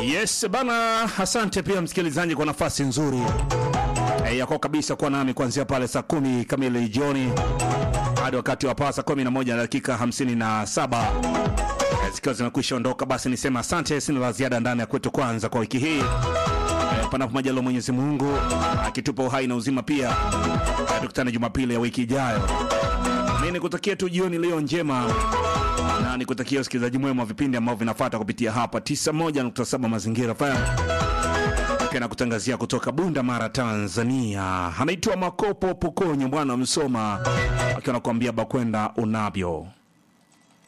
Yes bana, asante pia msikilizaji kwa nafasi nzuri e, yako kabisa kuwa nami kuanzia pale saa kumi kamili jioni hadi wakati wa paa saa kumi na moja na dakika hamsini na saba e, zikiwa zimekwisha ondoka, basi nisema asante. Sina la ziada ndani ya kwetu kwanza kwa wiki hii e, panapo majaliwa Mwenyezi Mungu akitupa uhai na uzima, pia e, tukutane Jumapili ya wiki ijayo. Mi nikutakia tu jioni leo njema na nikutakia usikilizaji mwema wa vipindi ambavyo vinafuata kupitia hapa 91.7 Mazingira FM na kutangazia kutoka Bunda Mara, Tanzania. Anaitwa Makopo Pokonyo, bwana Msoma, akiwa anakuambia bakwenda unavyo